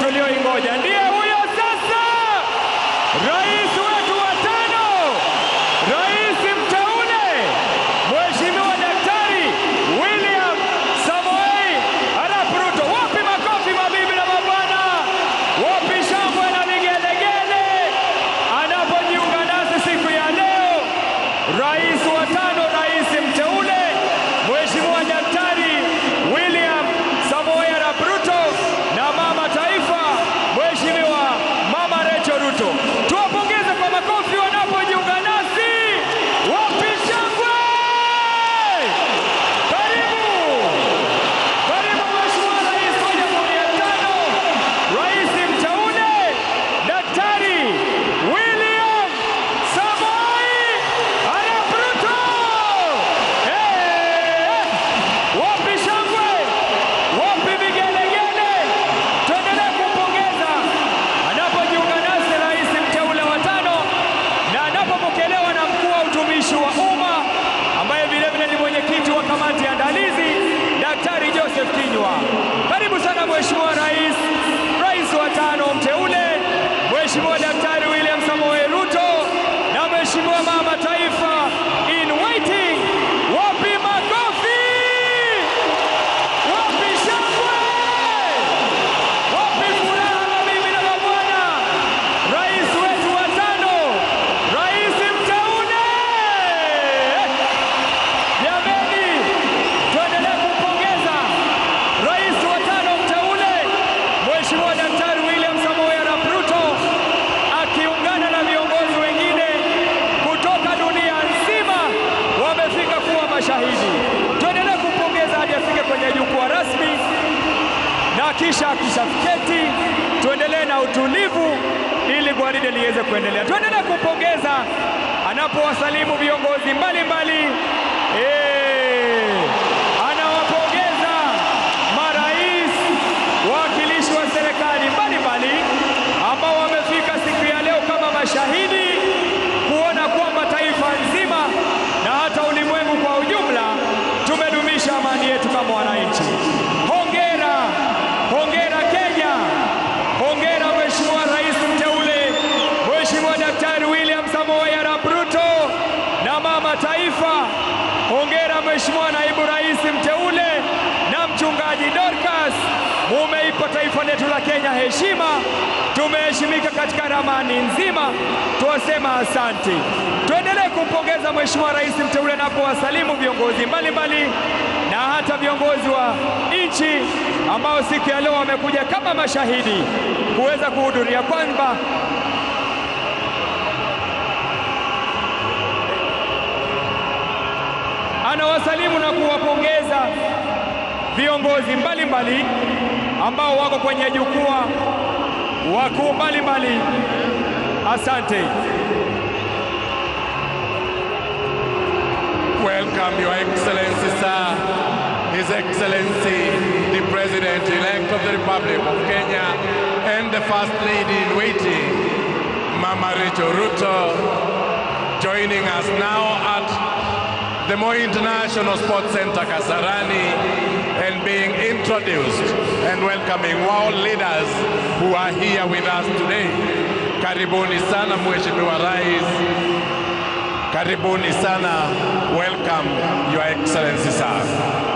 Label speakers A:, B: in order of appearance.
A: tulioingoja. Ndiye huyo sasa, rais wetu wa tano, rais mteule, Mheshimiwa Daktari William Samoei Arap Ruto. Wapi makofi mabibi na mabwana? Wapi shangwe na vigelegele anapojiunga nasi siku ya leo, rais wa tano, rais mteule, Mheshimiwa Daktari William Samoei Arap Ruto na mama taifa, Mheshimiwa Mama Rachel Ruto. Tuwapongeze kwa makofi wanapojiunga nasi. Wapi shangwe? Karibu. Karibu Mheshimiwa Rais wa Jamhuri ya Tano, Rais mteule Daktari William Samoei Arap Ruto. Eh, Wapi shangwe? Wapi vigelegele? Tuendelee kumpongeza anapojiunga nasi rais mteule wa tano na anapopokelewa na mkuu wa utumishi wa umma ambaye vilevile ni mwenyekiti wa kamati ya andalizi Daktari Joseph Kinyua. Karibu sana Mheshimiwa Rais, rais wa tano mteule, Mheshimiwa Daktari William Samoei Ruto na Mheshimiwa mama taifa in waiting. Wapi makofi? Wapi shangwe? Wapi furaha mabibi na mabwana? Rais wetu wa tano, rais mteule. Jameni, tuendelee kumpongeza rais wa tano mteule, Mheshimiwa Daktari William Samoei Arap Ruto akiungana na viongozi wengine kutoka dunia nzima wamefika kuwa mashahidi. Tuendelee kumpongeza hadi afike kwenye jukwaa rasmi na kisha akishaketi tuendelee na utulivu ili gwaride liweze kuendelea. Tuendelee kumpongeza anapowasalimu viongozi mbalimbali. Eh, anawapongeza marais, wawakilishi wa serikali mbalimbali ambao wamefika siku ya leo kama mashahidi kuona kwamba taifa nzima na hata ulimwengu kwa ujumla tumedumisha amani yetu kama wananchi. Hongera, hongera Kenya, hongera Mheshimiwa Rais mteule, Mheshimiwa Daktari William Samoei Arap Ruto na mama taifa. Hongera Mheshimiwa Naibu Rais mteule na Mchungaji Dorcas, mumeipa taifa letu la Kenya heshima. Tumeheshimika katika ramani nzima, tuwasema asante. Tuendelee kumpongeza Mheshimiwa Rais mteule anapowasalimu viongozi mbalimbali na hata viongozi wa nchi ambao siku ya leo wamekuja kama mashahidi kuweza kuhudhuria kwamba anawasalimu na kuwapongeza viongozi mbalimbali ambao wako kwenye jukwaa, wakuu mbalimbali. Asante.
B: Welcome, Your Excellency, sir. His Excellency, the President-elect of the Republic of Kenya and the First Lady in waiting, Mama Rachel Ruto, joining us now at the Moi International Sports Center, Kasarani, and being introduced and welcoming world leaders who are here with us today. Karibuni sana Mheshimiwa Rais. Karibuni sana. Welcome, Your Excellency, sir.